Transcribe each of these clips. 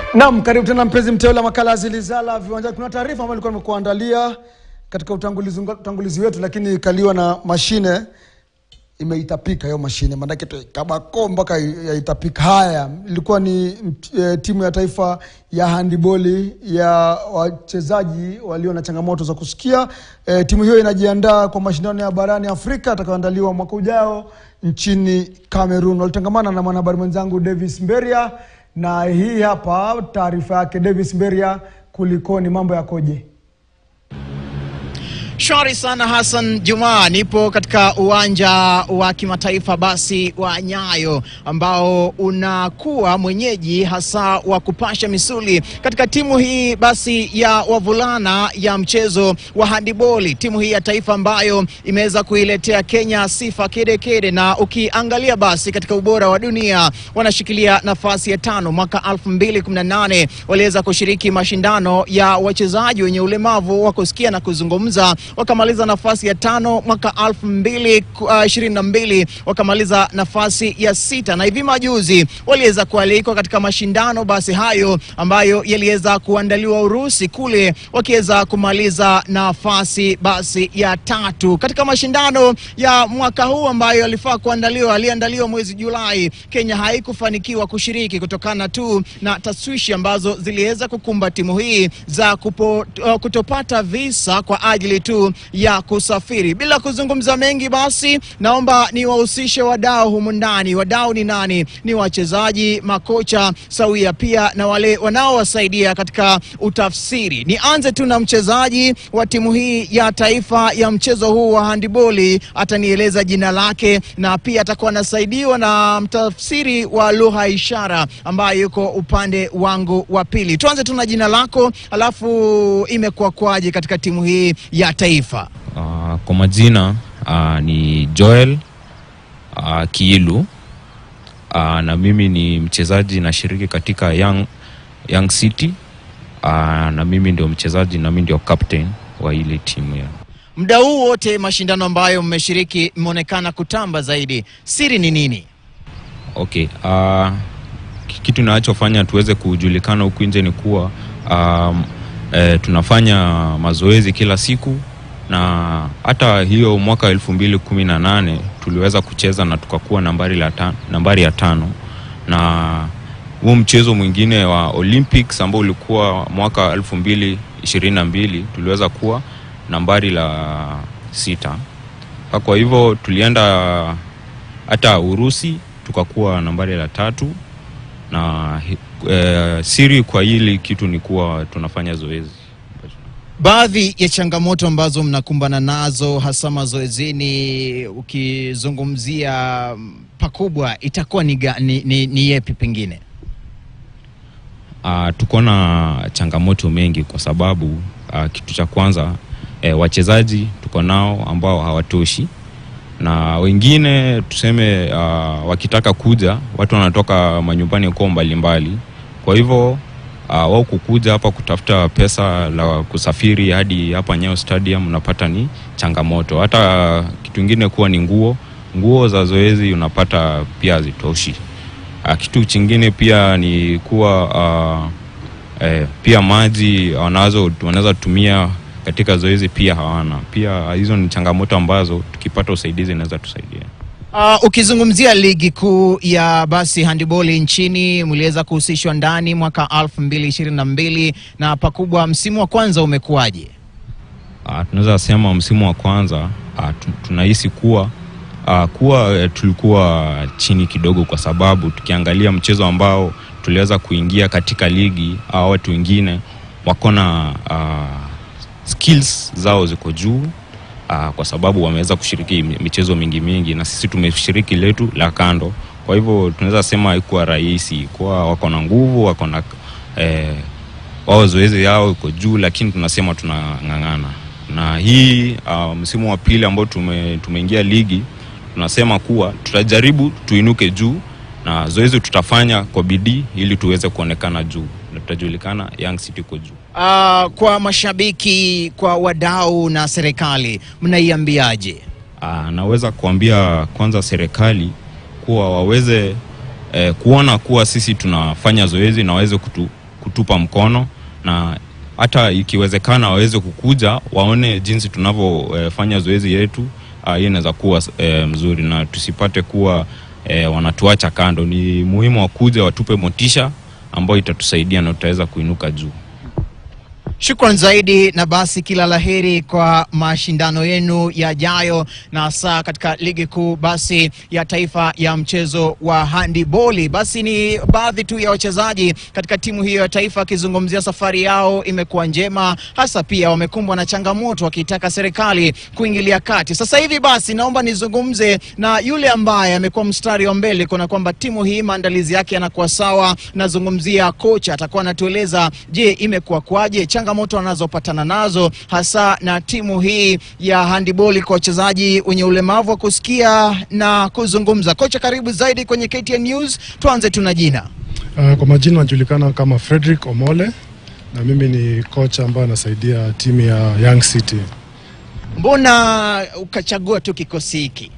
Naam, karibu tena mpenzi mteule wa makala ya Zilizala viwanjani. Kuna taarifa ambayo nilikuwa nimekuandalia katika utangulizi, utangulizi wetu, lakini ikaliwa na mashine imeitapika hiyo mashine, maanake kabako mpaka yaitapika. Haya, ilikuwa ni e, timu ya taifa ya handiboli ya wachezaji walio na changamoto za kusikia. E, timu hiyo inajiandaa kwa mashindano ya barani Afrika atakayoandaliwa mwaka ujao nchini Cameroon. Walitangamana na mwanahabari mwenzangu Davis Mberia, na hii hapa taarifa yake. Davis Mberia, kulikoni, mambo yakoje? Shwari sana Hassan Juma, nipo katika uwanja wa kimataifa basi wa Nyayo ambao unakuwa mwenyeji hasa wa kupasha misuli katika timu hii basi ya wavulana ya mchezo wa handiboli, timu hii ya taifa ambayo imeweza kuiletea Kenya sifa kede kede, na ukiangalia basi katika ubora wa dunia wanashikilia nafasi ya tano. Mwaka 2018 waliweza kushiriki mashindano ya wachezaji wenye ulemavu wa kusikia na kuzungumza wakamaliza nafasi ya tano. Mwaka elfu mbili ishirini na mbili wakamaliza nafasi ya sita, na hivi majuzi waliweza kualikwa katika mashindano basi hayo ambayo yaliweza kuandaliwa Urusi kule, wakiweza kumaliza nafasi basi ya tatu katika mashindano ya mwaka huu ambayo yalifaa kuandaliwa, aliandaliwa mwezi Julai. Kenya haikufanikiwa kushiriki kutokana tu na taswishi ambazo ziliweza kukumba timu hii za kupo, uh, kutopata visa kwa ajili tu ya kusafiri. Bila kuzungumza mengi, basi naomba niwahusishe wadau humu ndani. Wadau ni nani? Ni wachezaji, makocha sawia, pia na wale wanaowasaidia katika utafsiri. Nianze tu na mchezaji wa timu hii ya taifa ya mchezo huu wa handiboli, atanieleza jina lake na pia atakuwa anasaidiwa na mtafsiri wa lugha ishara ambaye yuko upande wangu wa pili. Tuanze tu na jina lako, alafu imekuwa kwaje katika timu hii ya taifa? Uh, kwa majina uh, ni Joel uh, Kiilu uh, na mimi ni mchezaji nashiriki katika Young, Young City uh, na mimi ndio mchezaji na mimi ndio captain wa ile timu ya Muda huu wote mashindano ambayo mmeshiriki mmeonekana kutamba zaidi, siri ni nini? okay. Uh, kitu nachofanya tuweze kujulikana huku nje ni kuwa um, eh, tunafanya mazoezi kila siku na hata hiyo mwaka elfu mbili kumi na nane tuliweza kucheza na tukakuwa nambari, la ta, nambari ya tano na huu mchezo mwingine wa Olympics ambao ulikuwa mwaka elfu mbili ishirini na mbili tuliweza kuwa nambari la sita. Kwa hivyo tulienda hata Urusi tukakuwa nambari la tatu na e, siri kwa hili kitu ni kuwa tunafanya zoezi. Baadhi ya changamoto ambazo mnakumbana nazo hasa mazoezini, ukizungumzia pakubwa, itakuwa ni, ni, ni, ni yepi pengine? Uh, tuko na changamoto mengi kwa sababu uh, kitu cha kwanza eh, wachezaji tuko nao ambao hawatoshi na wengine tuseme, uh, wakitaka kuja watu wanatoka manyumbani kwao mbalimbali, kwa hivyo uh, wao kukuja hapa kutafuta pesa la kusafiri hadi hapa Nyayo Stadium unapata ni changamoto. Hata kitu ingine kuwa ni nguo, nguo za zoezi unapata pia hazitoshi. Uh, kitu chingine pia ni kuwa uh, eh, pia maji wanazo wanaweza tumia katika zoezi pia hawana. Pia hizo ni changamoto ambazo tukipata usaidizi inaweza tusaidia. Uh, ukizungumzia ligi kuu ya basi handiboli nchini mliweza kuhusishwa ndani mwaka elfu mbili ishirini na mbili na pakubwa, msimu wa kwanza umekuwaje? Uh, tunaweza sema msimu wa kwanza uh, tunahisi kuwa uh, kuwa uh, tulikuwa chini kidogo, kwa sababu tukiangalia mchezo ambao tuliweza kuingia katika ligi au watu wengine wako na uh, skills zao ziko juu uh, kwa sababu wameweza kushiriki michezo mingi mingi, na sisi tumeshiriki letu la kando. Kwa hivyo tunaweza sema haikuwa rahisi, kwa wako na nguvu, wako na eh, wao zoezi yao iko juu, lakini tunasema tunang'ang'ana. Na hii uh, msimu wa pili ambao tume, tumeingia ligi, tunasema kuwa tutajaribu tuinuke juu na zoezi tutafanya kwa bidii ili tuweze kuonekana juu na tutajulikana Young City iko juu. Uh, kwa mashabiki, kwa wadau na serikali mnaiambiaje? Uh, naweza kuambia kwanza serikali kuwa waweze eh, kuona kuwa sisi tunafanya zoezi na waweze kutu, kutupa mkono na hata ikiwezekana waweze kukuja waone jinsi tunavyofanya zoezi yetu. Uh, hiyo inaweza kuwa eh, mzuri na tusipate kuwa eh, wanatuacha kando. Ni muhimu wakuja watupe motisha ambayo itatusaidia na tutaweza kuinuka juu. Shukran zaidi na basi, kila laheri kwa mashindano yenu yajayo, na hasa katika ligi kuu basi ya taifa ya mchezo wa handiboli. Basi ni baadhi tu ya wachezaji katika timu hiyo ya taifa akizungumzia safari yao imekuwa njema, hasa pia wamekumbwa na changamoto wakitaka serikali kuingilia kati. Sasa hivi basi, naomba nizungumze na yule ambaye amekuwa mstari wa mbele kuna kwamba timu hii maandalizi yake yanakuwa sawa. Nazungumzia kocha, atakuwa anatueleza je, imekuwa kwaje changamoto wanazopatana nazo hasa na timu hii ya handiboli kwa wachezaji wenye ulemavu wa kusikia na kuzungumza. Kocha, karibu zaidi kwenye KTN News. Tuanze tuna jina. Uh, kwa majina najulikana kama Frederick Omole na mimi ni kocha ambaye anasaidia timu ya Young City. Mbona ukachagua tu kikosi hiki?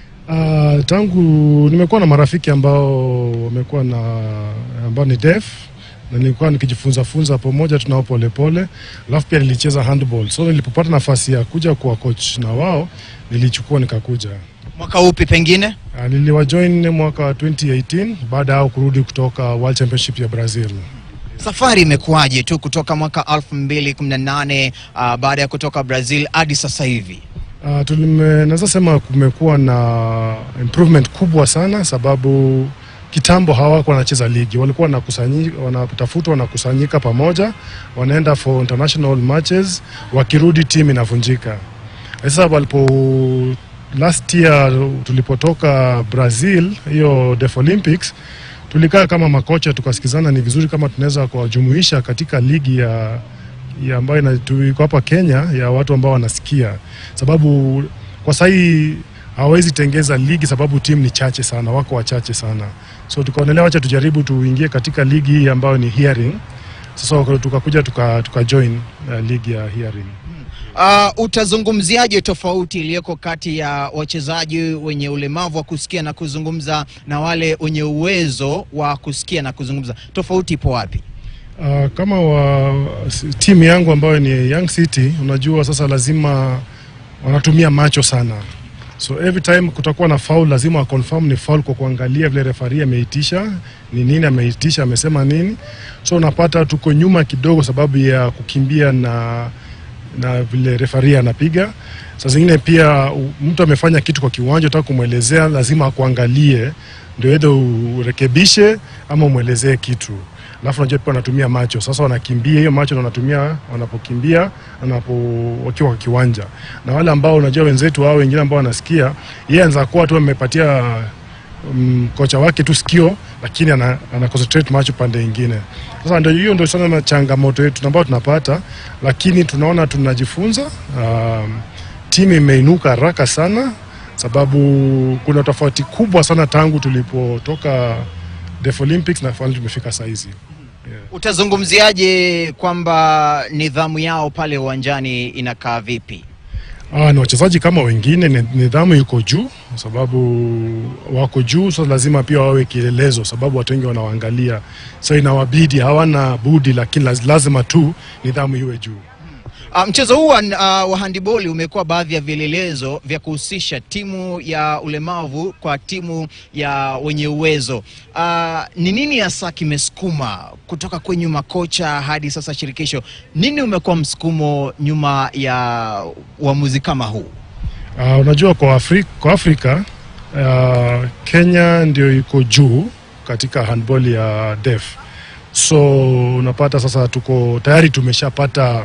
Uh, tangu nimekuwa na marafiki ambao wamekuwa na ambao ni deaf na nilikuwa nikijifunza funza pamoja tunao polepole, alafu pia nilicheza handball, so nilipopata nafasi ya kuja kuwa coach na wao nilichukua nikakuja. Mwaka upi pengine? Uh, niliwajoin mwaka wa 2018 baada yao kurudi kutoka World Championship ya Brazil. Safari imekuwaje tu kutoka mwaka 2018 uh, baada ya kutoka Brazil hadi sasa hivi? Uh, tulime- naweza sema kumekuwa na improvement kubwa sana, sababu kitambo hawakuwa wanacheza ligi, walikuwa wanakusanyi- wanatafutwa wanakusanyika pamoja, wanaenda for international matches, wakirudi timu inavunjika. Sasa walipo last year tulipotoka Brazil hiyo Deaf Olympics, tulikaa kama makocha tukasikizana, ni vizuri kama tunaweza kuwajumuisha katika ligi ya ya ambayo ina- tu- iko hapa Kenya ya watu ambao wanasikia, sababu kwa sahii hawawezi tengeza ligi sababu timu ni chache sana, wako wachache sana, so tukaonelea wacha tujaribu tuingie katika ligi hii ambayo ni hearing. Sasa waka- tukakuja tuka, tuka join uh, ligi ya hearing. Uh, utazungumziaje tofauti iliyoko kati ya wachezaji wenye ulemavu wa kusikia na kuzungumza na wale wenye uwezo wa kusikia na kuzungumza? Tofauti ipo wapi? Uh, kama wa s- timu yangu ambayo ni Young City, unajua sasa lazima wanatumia macho sana, so every time kutakuwa na foul lazima wa confirm ni foul kwa kuangalia vile refari ameitisha ni nini, ameitisha amesema nini, so unapata tuko nyuma kidogo sababu ya kukimbia na na vile refari anapiga. Saa zingine pia u- mtu amefanya kitu kwa kiwanja, utaka kumwelezea, lazima akuangalie ndio either urekebishe ama umwelezee kitu alafu unajua pia wanatumia macho sasa, wanakimbia hiyo macho na wanatumia wanapokimbia, wanapo wakiwa kwa kiwanja, na wale ambao unajua wenzetu hao wengine ambao wanasikia, yeye anaweza kuwa tu amepatia um, kocha wake tu sikio, lakini ana, ana concentrate macho pande ingine. Sasa ndio hiyo ndio sana na changamoto yetu ambayo tunapata, lakini tunaona tunajifunza. Um, timu imeinuka haraka sana, sababu kuna tofauti kubwa sana tangu tulipotoka Deaf Olympics na finally tumefika saizi. Utazungumziaje kwamba nidhamu yao pale uwanjani inakaa vipi? Ah, ni wachezaji kama wengine, ni- nidhamu iko juu, sababu wako juu, so lazima pia wawe kielelezo, sababu watu wengi wanawaangalia, so inawabidi, hawana budi, lakini laz- lazima tu nidhamu iwe juu. Uh, mchezo huu wa, uh, wa handiboli umekuwa baadhi ya vielelezo vya kuhusisha timu ya ulemavu kwa timu ya wenye uwezo. Uh, ni nini hasa kimesukuma kutoka kwenye makocha hadi sasa shirikisho? Nini umekuwa msukumo nyuma ya uamuzi kama huu? Uh, unajua kwa, Afri kwa Afrika uh, Kenya ndio iko juu katika handball ya deaf, so unapata sasa tuko tayari tumeshapata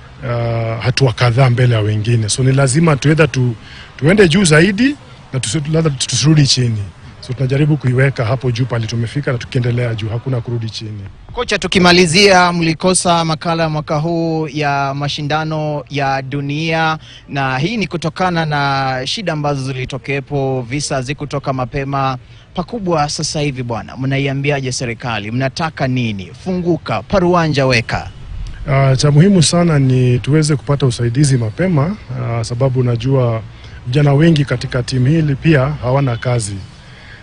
uh, hatua kadhaa mbele ya wengine, so ni lazima tuedha tu, tuende juu zaidi na tusi- labda tusirudi chini, so tunajaribu kuiweka hapo juu pale tumefika, na tukiendelea juu, hakuna kurudi chini. Kocha, tukimalizia, mlikosa makala ya mwaka huu ya mashindano ya dunia, na hii ni kutokana na shida ambazo zilitokepo, visa zikutoka mapema pakubwa. Sasa hivi bwana, mnaiambiaje serikali? Mnataka nini? Funguka, paruanja weka. Uh, cha muhimu sana ni tuweze kupata usaidizi mapema uh, sababu najua vijana wengi katika timu hili pia hawana kazi.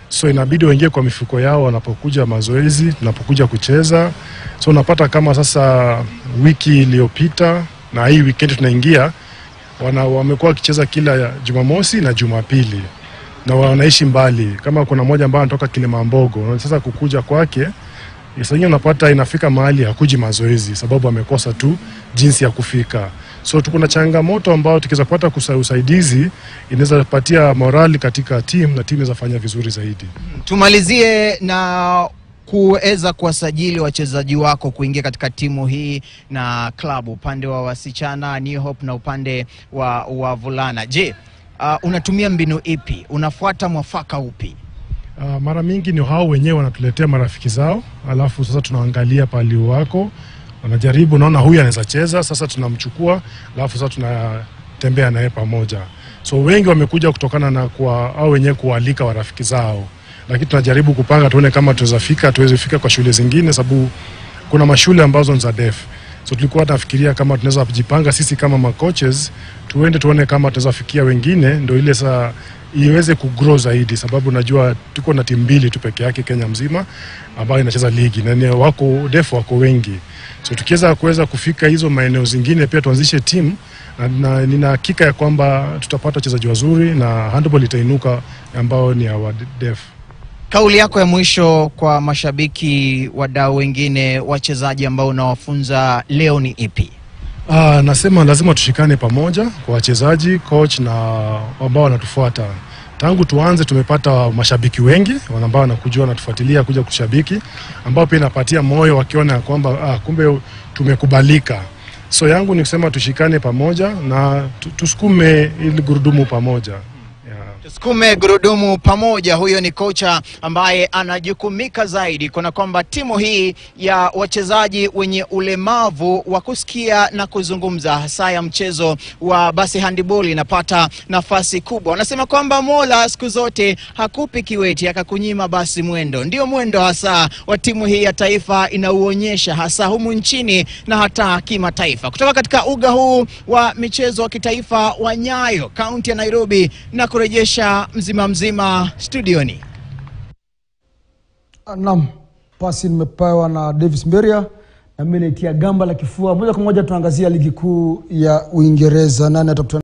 so inabidi waingie kwa mifuko yao wanapokuja mazoezi, tunapokuja kucheza. So unapata kama sasa wiki iliyopita na hii weekend tunaingia, wana wamekuwa wakicheza kila Jumamosi na Jumapili na wanaishi mbali. Kama kuna mmoja ambaye anatoka Kilimambogo, na sasa kukuja kwake saa ingine unapata inafika mahali hakuji mazoezi sababu amekosa tu jinsi ya kufika. So tuko na changamoto ambayo tukiweza kupata kusa- usaidizi inaweza patia morali katika timu na timu inaweza fanya vizuri zaidi. Tumalizie na kuweza kuwasajili wachezaji wako kuingia katika timu hii na klabu, upande wa wasichana New Hope na upande wa wavulana. Je, uh, unatumia mbinu ipi? Unafuata mwafaka upi? Uh, mara mingi ni hao wenyewe wanatuletea marafiki zao, alafu sasa tunaangalia pali wako, wanajaribu, naona huyu anaweza cheza, sasa tunamchukua, alafu sasa tunatembea naye pamoja. So wengi wamekuja kutokana na kwa au wenyewe kualika warafiki zao, lakini tunajaribu kupanga tuone kama tunaweza fika, tuweze fika kwa shule zingine, sababu kuna mashule ambazo ni za def. So tulikuwa tunafikiria kama tunaweza kujipanga sisi kama macoaches, tuende tuone kama tunaweza fikia wengine, ndio ile saa iweze kugrow zaidi, sababu najua tuko na timu mbili tu peke yake Kenya mzima ambayo inacheza ligi na ni wako def wako wengi, so tukiweza kuweza kufika hizo maeneo zingine, pia tuanzishe timu na, na nina hakika ya kwamba tutapata wachezaji wazuri na handball itainuka ambao ni our def. Kauli yako ya mwisho kwa mashabiki, wadau wengine, wachezaji ambao unawafunza leo ni ipi? Ah, nasema lazima tushikane pamoja kwa wachezaji, coach na ambao wanatufuata. Tangu tuanze tumepata mashabiki wengi wana- ambao wanakujua wanatufuatilia kuja kushabiki, ambao pia inapatia moyo wakiona ya kwamba ah, kumbe tumekubalika. So yangu ni kusema tushikane pamoja na tu- tusukume ili gurudumu pamoja. Yeah. Tusukume gurudumu pamoja. Huyo ni kocha ambaye anajukumika zaidi kuna kwamba timu hii ya wachezaji wenye ulemavu wa kusikia na kuzungumza, hasa ya mchezo wa basi handiboli, inapata nafasi kubwa. Wanasema kwamba Mola siku zote hakupi kiweti akakunyima basi mwendo. Ndio mwendo hasa wa timu hii ya taifa inauonyesha hasa humu nchini na hata kimataifa. Kutoka katika uga huu wa michezo wa kitaifa wa Nyayo, kaunti ya Nairobi, na kurejesha mzima mzima studioni. Naam, pasi nimepewa na Davis Mberia na mimi naitia gamba la kifua. Moja kwa moja tunaangazia ligi kuu ya Uingereza. Nani atakutana